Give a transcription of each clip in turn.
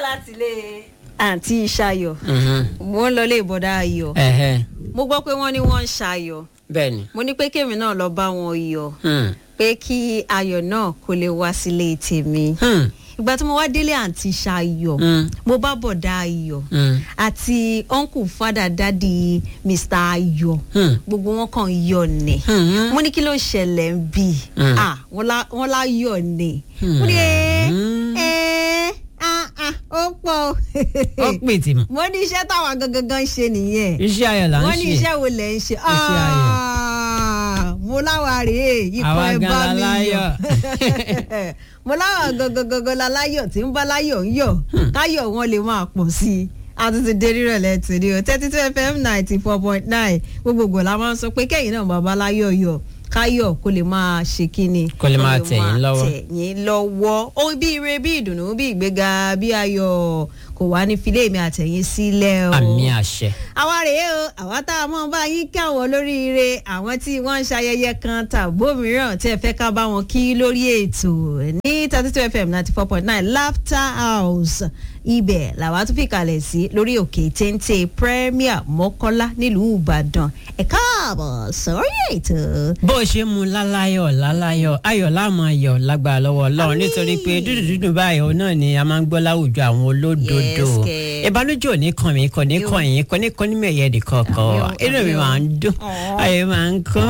láti ilé àǹtí ṣayọ̀ Mhm. mo ń lọ ilé ìbọ̀dá ayọ̀ Ẹ̀hẹ́. mo gbọ́ pé wọ́n ní wọ́n ń ṣayọ̀ bẹ́ẹ̀ni. mo ní pé kémi náà lọ bá wọn yọ̀ Hmm. pé kí ayọ̀ náà kó lè wá sílé tèmi Hmm. ìgbà tí mo wá délé àǹtí ṣayọ̀ Hmm. mo bá bọ̀dá ayọ̀ Hmm. àti uncle fada dadi mr ayọ̀ Hmm. gbogbo wọn kàn yọ̀ ni Hmm. mo ní kí ló ṣẹlẹ̀ ń bì Hmm. ah wọ́n lá- wọ́n lá yọ̀ ni Hmm. mo ní ẹ́ Hmm. ẹ́ ah ah ó pọ̀ ó pè tì mọ́. mo ní iṣẹ́ táwọn gangan ṣe nìyẹn iṣẹ́ ayọ̀ là ń wọ́n ní ṣe. iṣẹ́ wo lẹ̀ ń ṣe Iṣẹ́ ayọ̀. Ah, mo láwa rèé ikọ̀ Àwa ẹ gan bá mi laláyọ̀. yọ̀ mo láwa gangan laláyọ̀ tí ń bá láyọ̀ ń yọ̀ káyọ̀ wọn lè máa pọ̀ sí i a tún ti dé rírọ̀lẹ́ tòní o thirty two fm ninety four point nine gbogbogbò la máa ń sọ pé kẹ́yìn náà bàbá láyọ̀ yọ̀ káyọ̀ kó lè máa ṣe kíni Kó lè máa tẹ̀ yín lọ́wọ́. tẹ̀ yín lọ́wọ́ ohun bí ire bí ìdùnnú bí ìgbéga bí ayọ̀ kò wá ní filé mi àtẹ̀yìn sílẹ̀ o àmì àṣẹ. àwa rèé o àwa tá a mọ̀ bá yín kí àwọn olóríire àwọn tí wọ́n ń ṣayẹyẹ kan tàbó mìíràn tí ẹ fẹ́ ká bá wọn kí lórí ètò ní thirty two fm ninety four point nine laughter house ibẹ̀ làwa tún fi kalẹ̀ sí lórí òkè téńté premier mọ́kọ́lá nílùú ìbàdàn ẹ káàbọ̀ sórí ètò. bó o ṣe mu láláyọ̀ láláyọ̀ ayọ̀ láàmú ayọ̀ lágbára lọ́wọ́ ọlọ́run Àmín. nítorí pé dúdú dúdú báyìí òun náà ni a máa ń gbọ́ láwùjọ àwọn olódodo Yes, kẹ̀. ìbánújò ní kàn mí kò ní kàn yín kò ní kàn ní mẹ̀yẹ nìkan Àmín o, kan inú mi àmín o. máa ń dùn Aw. ayọ̀ máa ń kán.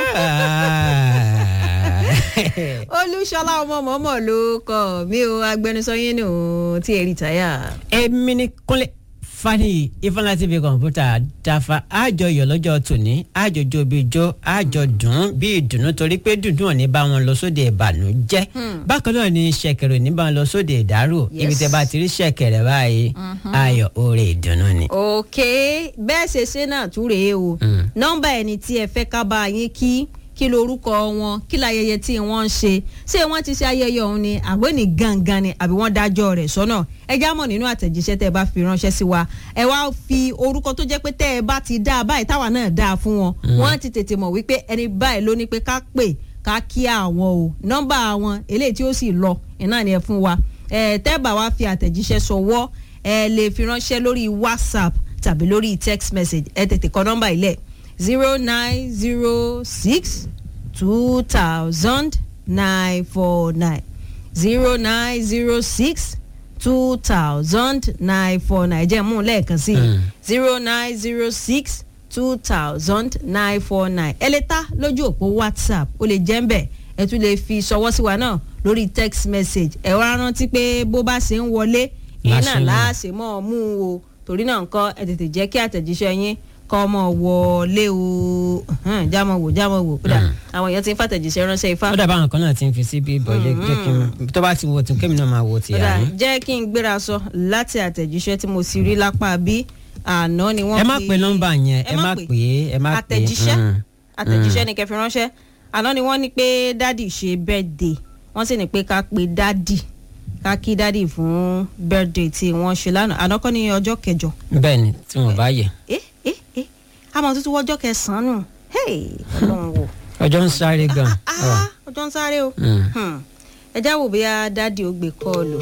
olúṣọlá ọmọ mọ́mọ́ ló kọ́ mi ò agbẹnusọ yín nù tí ẹ rí táyà. èmi ni kúnlẹ̀ fani ifeanyi tv kọ̀ǹpútà dafa àjọyọ̀ lọ́jọ́ tòní àjọjọ́ bíi jó àjọ dùn bí ìdùnnú torí pé dùndún ò ní bá wọn lọ sóde ìbànújẹ́ bákan náà ni ṣẹ̀kẹ̀rẹ̀ ò ní bá wọn lọ sóde ìdárò Yes. ibi tẹ́ bá ti rí ṣẹ̀kẹ̀rẹ̀ báyìí ayọ̀ oore ìdùnnú ni. ok bẹ́ẹ̀ ṣe ṣe náà tún rèé o Mm. nọ́mbà ẹni tí ẹ fẹ́ ká bá yín kí kí lorúkọ wọn kí láyẹyẹ tí wọ́n ń ṣe ṣé wọ́n ti ṣe ayẹyẹ ọ̀hún ni àbọ̀ ní gangan ni àbí wọ́n dájọ́ rẹ̀ sọ́nà ẹ já mọ̀ nínú àtẹ̀jíṣẹ́ tẹ́ ẹ bá fi ránṣẹ́ sí wa ẹ wá fi orúkọ tó jẹ́ pé tẹ́ ẹ bá ti dá a báyìí táwa náà dá a fún wọn wọ́n ti tètè mọ̀ wípé ẹni báyìí ló ní pé ká pè ká kí àwọn o nọ́mbà àwọn eléyìí tí ó sì lọ iná ni ẹ fún wa ẹ tẹ́ bá wa fi àtẹ̀jíṣẹ́ sọwọ́ ẹ lè fi ránṣẹ́ lórí whatsapp tàbí lórí text message ẹ tètè kọ nọ́mbà ilẹ̀ zero nine zero six two thousand nine four nine zero nine zero six two thousand nine four nine jẹ́ mú un lẹ́ẹ̀kan sí Mm. zero nine zero six two thousand nine four nine ẹ lè ta lójú òpó whatsapp ó lè jẹ́ ń bẹ̀ ẹ tún lè fi ṣọwọ́ sí wa náà lórí text message ẹ wá rántí pé bó bá ṣe ń wọlé ìyẹn náà Láṣẹ mọ̀. láàṣẹ mọ́ ọ mú un o torí náà nǹkan ẹ tètè jẹ́ kí àtẹ̀jíṣẹ́ yín kọ́ ọmọ wọlé o Hàn, jámọ̀ wò jámọ̀ wò kódà àwọn èèyàn ti ń fàtẹ̀jíṣẹ́ ránṣẹ́ ifá ó dàbá àwọn kan náà ti ń fi sí bí bọ́ọ̀lù jẹ́ kí n tó bá ti wo tún kémi náà máa wo tìyà kódà ní. jẹ́ kí n gbéra sọ láti àtẹ̀jíṣẹ́ tí mo sì rí lápá bí àná ni wọ́n ẹ má fi- pe nọ́mbà yẹn ẹ má pè é ẹ má pè é. àtẹ̀jíṣẹ́ Mm. àtẹ̀jíṣẹ́ ni kẹfì ránṣẹ́ àná ni wọ́n ní pé dádì ṣe birthday wọ́n sì ní pé ká pe dádì ká kí dádì fún birthday tí wọ́n ṣe lánàá àná kọ́ ní ọjọ́ kẹjọ bẹ́ẹ̀ ni tí wọ́n bá yẹ ẹ ẹ ẹ àmọ́ tuntun wọ́jọ́ kẹsàn-án nù hey ọlọ́run wò ọjọ́ ń sáré gan. ah ọjọ́ ń sáré o Mm. Hmm. ẹ já wò bóyá dádì ó gbé kọ́ọ̀lù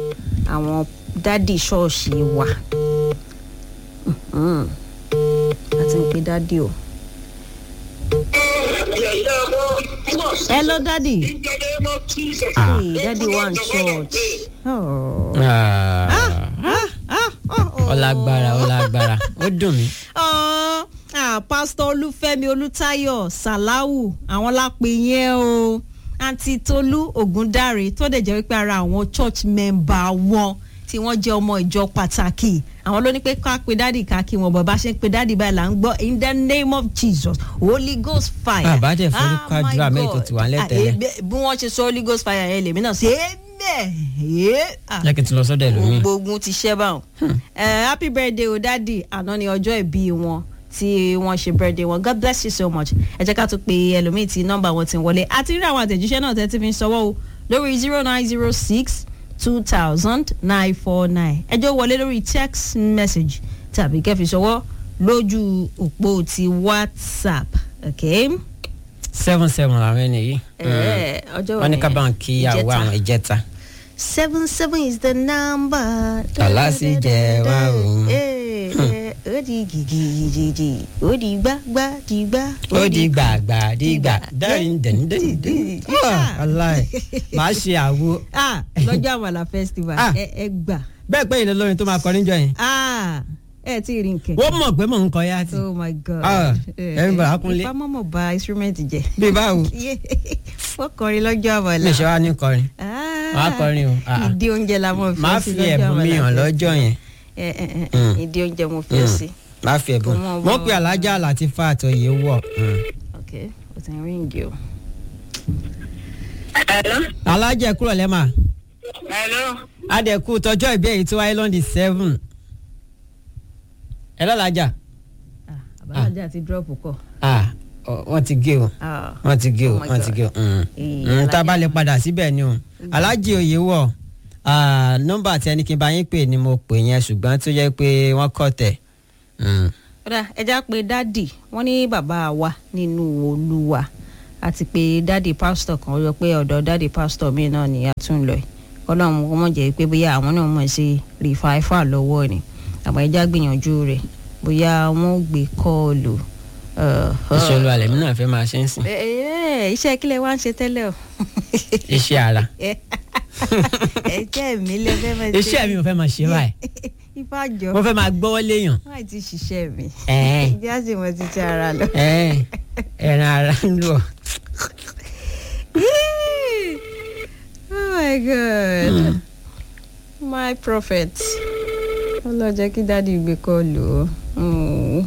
àwọn dádì ṣọ́ọ̀ṣì wa Mhm. a ti ń pe dádì o. hello dádì hey dádì wà ní church. Oh. Ah. Ah, ah, oh. ọlágbára ọlágbára ó dùn mí. Ah, ah, pásítọ̀ olúfẹ́mi olùtayọ̀ sàláwù àwọn lápè yẹn o àǹtí tolú ògúndáre tó dẹ̀ jẹ́ wípé ara àwọn church member wọn tí wọ́n jẹ́ ọmọ ìjọ pàtàkì àwọn ló ní pé ká pe dádì ká kí wọn bàbá ṣe ń pe dádì báyìí là ń gbọ́ in the name of jesus holy ghost fire. Bàbá dẹ̀ forúkọ Ah, my àdúrà mẹ́rin tó God. ti wà nílẹ̀ Ah, tẹ́lẹ̀. eh, bí wọ́n ṣe sọ holy ghost fire yẹn lèmi náà ṣe é bẹ́ẹ̀. jẹ́ kí n ti lọ sọ́dọ̀ ẹlòmíì. gbogbo ogun ti ṣẹ́ báwọn. Eh, happy birthday o dadi àná ni ọjọ́ ìbí wọn tí wọ́n ṣe birthday wọn god bless you so much ẹ jẹ́ ká tún pe ẹlòmíì tí nọ́mbà wọn ti ń wọlé àti rí àwọn àtẹ̀jíṣẹ́ náà tẹ́tí fi ń sọwọ́ o lórí zero nine zero six two thousand nine four nine ẹjọ́ wọlé lórí text message tàbí kẹ́fì sọwọ́ lójú òpó ti whatsapp okay. seven seven làwọn ẹni yìí. Eh, ọjọ́ wọ́n ní ká òní, bá wọn kí ìyàwó ìjẹta. àwọn ìjẹta. seven seven is the number. Tọ́lá sì jẹ́ wá o. Eh, eh, ó di gìgìgìgì ó di gbágbá di gbá. ó di gbàgbà di gbà dárin dẹ̀ndẹ̀ndẹ̀. aláì máa ṣe àwo. Ah, lọ́jọ́ àmàlà festival Ah. ẹ ẹ gbà. bẹ́ẹ̀ pé ìlú olórin tó máa kọrin jọ yẹn. Ah, ẹ ti rí nkẹ. wọ́n mọ̀ pé mò ń kọ yá ti. oh my god. Ah, ẹ̀yin bàbá Kúnlé. ìfá mọ̀mọ̀ ba instrument jẹ. bí báwo wọ́n kọrin lọ́jọ́ àmàlà. lè ṣe wá ní kọrin. Ah, Màá kọrin o. Ah. ìdí oúnjẹ la mọ̀ fi máa sí fi lọ́jọ́ ẹ̀bùn mi àmàlà hàn festival. lọ́jọ́ yẹn. ẹ ẹ ẹ Mm. ìdí oúnjẹ mo fi Mm. sí. máa fi ẹ̀bùn. Kò mọ̀ mo bọ́. pe alájà láti fa àtọ̀yẹ wọ̀. ok o ti ń ríǹgì o. Hello. alájà kúrò lẹ́mà. Hello. adẹ̀kú tọjọ́ ìbí èyí tí wáyé lọ́ndì seven. ẹ lọ́lájà. Ah, àbájáde àti drop kọ. ah ọ- wọ́n ti gé o Ah, wọ́n ti gé o Oh my wọ́n ti God. gé o. Mm. Eh, Mm, tá a bá Alájà. lè padà síbẹ̀ ni o. alájì òye wọ̀ ah, nọ́mbà tí ẹni kí n bá yín pè ni mo pè yẹn ṣùgbọ́n tó jẹ́ pé wọ́n kọ̀ tẹ̀. Mm. kódà ẹja pé dádì wọ́n ní bàbá wa nínú olúwa àti pé dádì pásítọ̀ kan ó yọ pé ọ̀dọ̀ dádì pásítọ̀ mi náà ni a tún lọ yìí ọlọ́run kò mọ̀ jẹ́ pé bóyá àwọn náà mọ̀ sí rìfáífà lọ́wọ́ ni àmọ́ ẹja gbìyànjú rẹ̀ bóyá wọ́n ó gbé kọ́ọ̀lù. iṣẹ́ olú alẹ́ mi náà fẹ́ máa ṣe ń sìn. Ẹ- ẹ, iṣẹ́ kílẹ̀ wá ń ṣe tẹ́lẹ̀ o. iṣẹ́ ara ẹ̀jẹ̀ mi lè fẹ́ máa ṣe. iṣẹ́ mi ò fẹ́ máa ṣe báyìí ìfàjọ mo fẹ́ máa gbọ́wọ́ léèyàn. wọ́n ti ṣiṣẹ́ mi. Ẹ̀ẹ́. ìjà sì mọ títí ara lọ. Ẹ̀ẹ́, ẹran ara ń lù ọ́. oh my god my prophet ọlọ́jẹ́ kí dáàdi gbé kọ́ọ̀lù o. Mm.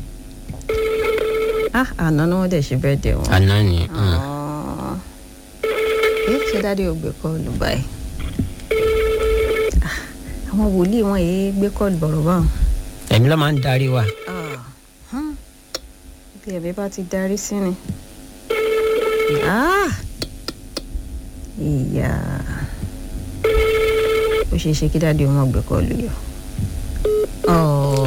ah àná ni wọ́n dẹ̀ ṣe bẹ́ẹ̀ dẹ̀ wọ́n. àná ni. Ah. ẹ ṣe dáàdi ò gbé kọ́ọ̀lù báyìí. Ah, àwọn wòlíì wọn yìí gbé kọ́ọ̀lù bọ̀rọ̀ báwọn. ẹ̀mí ló máa ń darí wa. Ah, hmm. bí ẹ̀mí bá ti darí sí ni. Ah! ìyá ó ṣeé ṣe kí dáàdi wọn gbé kọlù yọ. Oh.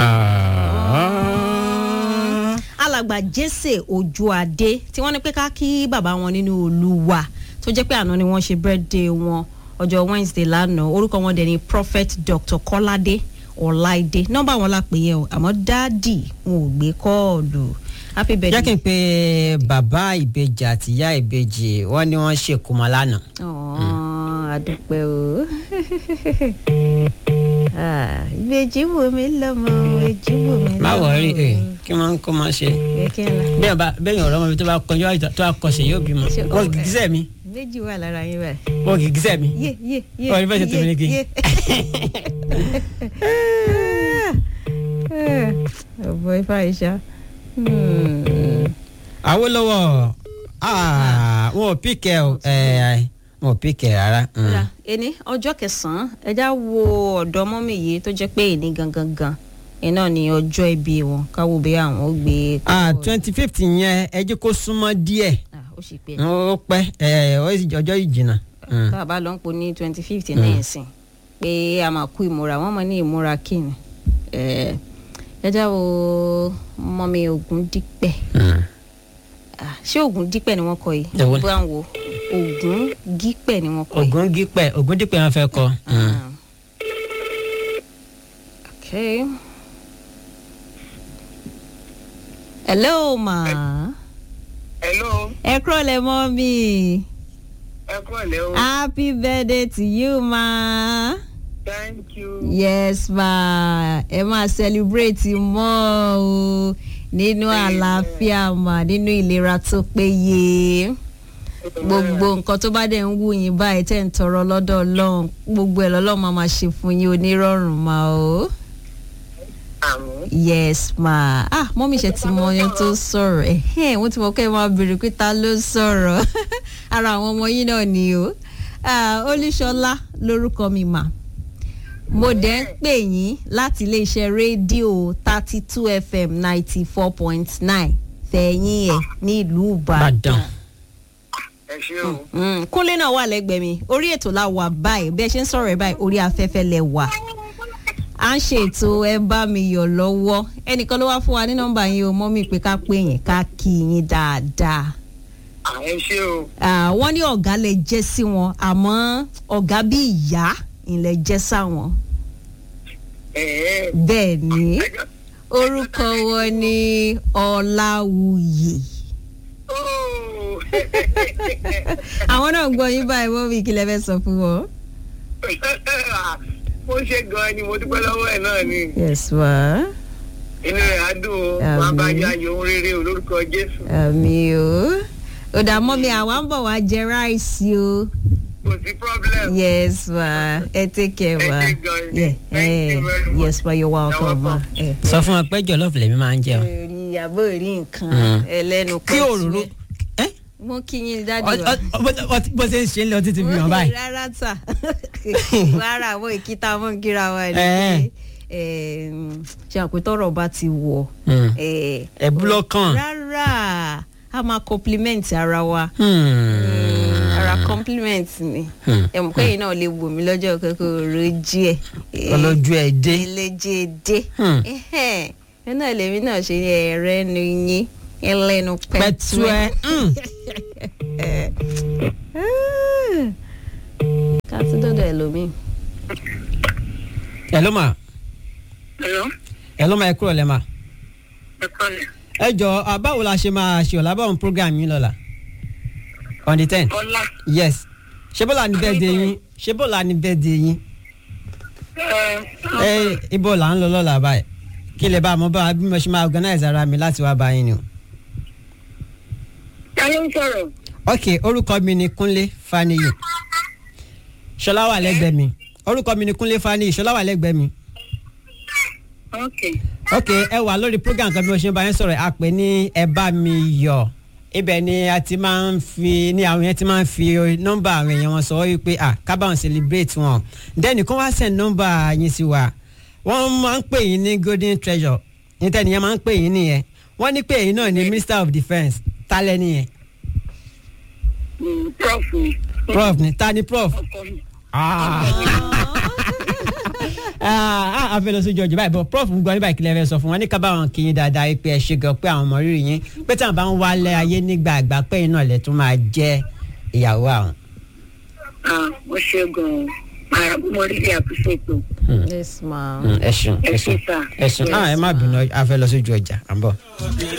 alàgbà jésè ojúadé tí wọ́n ní pé ká kí bàbá wọn nínú olúwa tó jẹ́ pé àná ni wọ́n ṣe birthday wọn ọjọ́ wednesday lánàá orúkọ wọn dẹ̀ ni prophet dr kọ́ládé ọláìdé nọ́mbà wọn la pè yẹn o àmọ́ dáàdì wọn ò gbé kọ́ọ̀lù happy jẹ́ kí birthday. n pe bàbá ìbejì àti ìyá ìbejì wọ́n ní wọ́n ṣèkómọ lánàá. Ọ̀ọ́n, àdúpẹ́ o. Ah, ìbejì wo mi lọ́mọ ìbejì wo mi lọ́mọ. má wọrí ẹ kí wọ́n kó máa ṣe. Kẹ̀kẹ́ ńlá. bẹ́ẹ̀ bá bẹ́ẹ̀ ọ̀rọ̀ ọmọ mi tó bá kọjú àìsàn tó bá kọsẹ̀ yóò bímọ. Ṣé- wọ́n oh, kì í gísẹ̀ mi Ìbejì wà lára yín báyìí. wọ́n kì í gísẹ̀ mi. Yé yé yé. Ọ̀, ní bẹ́ẹ̀ ṣe tèmi ní kí. Ọ̀bọ̀ ifá ìṣá. Awólọ́wọ̀ ah, wọn ò píkẹ́ o ẹ̀, wọn ò píkẹ́ rárá. Mm. Ra ẹni ọjọ́ kẹsàn-án ẹja wo ọ̀dọ́ mọ́mì yìí tó jẹ́ pé èní gangan gan iná ni ọjọ́ ìbí wọn káwọ́ bí àwọn ó gbé. ah twenty fifth yẹn ẹ jẹ́ kó súnmọ́ díẹ̀ Ah, ó sì pé ó pẹ́ ẹ̀ ó sì- ọjọ́ yìí jìnnà. Mm. tá a bá lọ ń po ní twenty fifty náà sìn pé a máa kú ìmúra wọn mọ ní ìmúra kíni ẹjá wo mọ́mi ogun dípẹ́ Mm. Ah, ṣé ogun dípẹ́ ni wọ́n kọ yìí Èwo ni? bá ń wo ogun dípẹ́ ni wọ́n kọ yìí. Ògún dípẹ́ Ògún dípẹ́ wọn fẹ́ kọ. Mm. Ah. okay. hello ma Hello. ẹ kúrò lẹ mọ́ mi Ẹ kúrọ̀lẹ́ o. happy birthday to you ma. Thank you. yes ma ẹ máa celebrate mọ́ o nínú àlàáfíà mà nínú ìlera tó péye gbogbo nǹkan tó bá dẹ̀ ń wù yín báyìí tẹ̀ ń tọrọ lọ́dọ̀ ọlọ́run gbogbo ẹ̀ lọ́lọ́run máa máa ṣe fún yín onírọ̀rùn mà o Àmín. yes ma ah mọ́mí ṣe ti mọ ọyàn tó sọ̀rọ̀ ẹ̀hẹ́n wọ́n ti mọ̀ kẹ́ ẹ máa béèrè pé ta ló sọ̀rọ̀ ara àwọn ọmọ yín náà ni o Ah, olúṣọlá lórúkọ mi mà mo dẹ̀ ń pè yín láti iléeṣẹ́ rédíò thirty two fm ninety four point nine fẹ̀yìn ẹ̀ ní ìlú ìbàdàn. Ìbàdàn. Ẹ ṣé o. Mm, kúnlé náà wà lẹ́gbẹ̀ẹ́ mi orí ètò la wà báyìí bí ẹ ṣe ń sọ̀rọ̀ ẹ̀ báyìí orí afẹ́fẹ́ lẹ wà à ń ṣètò ẹ bá mi yọ̀ lọ́wọ́ ẹnìkan ló wá fún wa ní nọ́mbà yín o mọ́ mi pé ká pè yín ká kí yín dáadáa À, ẹ ṣé o. Ah, wọ́n ní ọ̀gá lè jẹ́ sí wọn àmọ́ ọ̀gá bí ìyá ìlẹ̀ jẹ́ sáwọn Ẹ̀ẹ́. bẹ́ẹ̀ ni ẹjọ́- orúkọ wọn ní ọláwuyè Óò. àwọn náà gbọ́ yín báyìí wọ́n fi ìkìlẹ̀ fẹ́ sọ fún wọn. Mo ṣe gan-an ni mo dúpẹ́ lọ́wọ́ ẹ̀ náà ni. yes ma Inú rẹ̀ á dùn o. Àmín. Wọ́n á bá yá ayò ohun rere o lórúkọ Jésù. àmì o ó dà mọ́ mi àwa ń bọ̀ wá jẹ ráìsì o Kò sí problem. yes ma ẹ take care Ẹ ma ṣé gan-an ni. Yeah, Thank eh, you very much. yes ma you're welcome ma. welcome. Eh. sọ fún wọn pé jọlọfù lèmi máa ń jẹ o. orí àbọ̀ rí nǹkan Mm. ẹlẹ́nu kí òróró ẹ mo kí yín dájú ọ- ọ- ọ- ọ- bó ṣe ń ṣe ń lọ títí fi hàn báyìí. rárá tà rárá àwọn ìkíta mọ́ kíra wa ni Eh. Eh, ṣe àpótọ́rọ̀ bá ti wọ̀ Hmm. eh, ẹ búlọ́kàn. rárá a máa compliment ara wa Hmm. ara compliment ni Hmm. ẹ̀mú kẹ́yìn náà lè wò mí lọ́jọ́ kòkòrò díẹ̀ ọlọ́jú ẹ̀ dé. ẹlẹ́jẹ̀ dé Hmm. ẹ náà lèmi náà ṣe ẹ̀rẹ́ nu yín ẹlẹ́nu pẹ̀tù pẹ̀tù ẹ̀. Hmm. ká tún dọ́dọ̀ ẹlòmíì. ẹ ló mà Hello. ẹ ló mà ẹ kúrò lẹ́ mà. Ẹ kọ́lẹ̀. ẹ jọ ah, báwo la ṣe máa ṣe ọ̀la báwọn program yín lọ́la on the ten Bọ́lá. yes ṣé bọ́lá ni bẹ́ẹ̀ de yín ṣé bọ́lá ni bẹ́ẹ̀ de yín Ẹ ẹ ibo là ń lọ lọ́la báyìí kí lè bá a mọ bá a bí mo ṣe máa organize ara mi láti wá bá yín ni o. ta ló ń sọ̀rọ̀? ok orúkọ mi ni Kúnlé Fáníyì ṣọlá wà lẹ́gbẹ̀ẹ́ mi orúkọ mi ni Kúnlé Fáníyì ṣọlá wà lẹ́gbẹ̀ẹ́ mi Ok. ok ẹ wà lórí program kan bí mo ṣe ń bá yín sọ̀rọ̀ a pè ní ẹ bá mi yọ̀ ibẹ̀ ni a ti máa ń fi ní àwọn yẹn ti máa ń fi nọ́mbà àwọn èèyàn wọn sọ wípé à kábàáwọn celebrate wọn then kó wá send nọ́mbà yín sí wa wọ́n máa ń pè yín ní golden treasure ní tẹ́niyẹn máa ń pè yín nìyẹn wọ́n ní pé èyí náà ni minister of defence tálẹ́ nìyẹn Mm, Prof ni. prof ni ta ni prof. Ọkọ mi. Ah. ah a fẹ́ lọ sí jọjú báyìí bọ́ prof ń gbọ́ ní báyìí kílẹ̀ fẹ́ sọ fún wọn ní kábàáwọn kì í dáadáa pé ẹ ṣe gan pé àwọn ọmọ rírì yín pé tí àwọn bá ń wálé ayé nígbà àgbà pé iná ilẹ̀ tún máa jẹ́ ìyàwó àwọn. Ah, mo ṣe gan-an. Màá mo rí ilé àpèsè ètò. yes ma. ẹ ṣeun Ẹ ẹ ṣé ṣeun sà. ẹ ṣeun ah ẹ má bínú a fẹ́ lọ sí ojú ọjà à ń bọ̀.